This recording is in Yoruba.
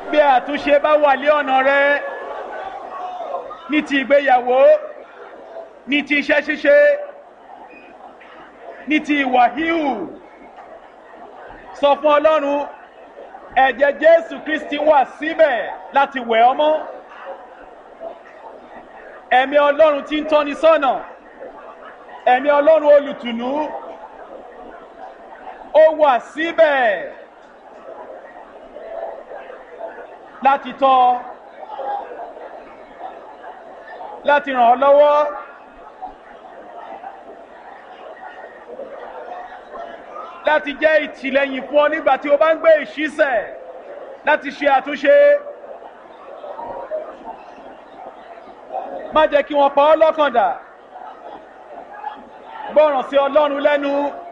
bí àtúnṣe bá wà lé ọ̀nà rẹ ní ti ìgbéyàwó ní ti iṣẹ́ ṣíṣe ní ti ìwà híhù sọ fún ọlọ́run ẹ̀jẹ̀ jésù kristi wà síbẹ̀ láti wẹ̀ ọ́ mọ́ ẹ̀mí ọlọ́run tí ń tọ́ni sọ́nà ẹ̀mí ọlọ́run olùtùnú ó wà síbẹ̀ láti tọ́ ọ láti ràn ọ́ lọ́wọ́ láti jẹ́ ìtìlẹ́yìn fún ọ nígbà tí o bá ń gbé ìṣísẹ̀ láti ṣe àtúnṣe má jẹ́ kí wọ́n pa ọ́ lọ́kàn dà gbọ́ràn sí ọlọ́run lẹ́nu.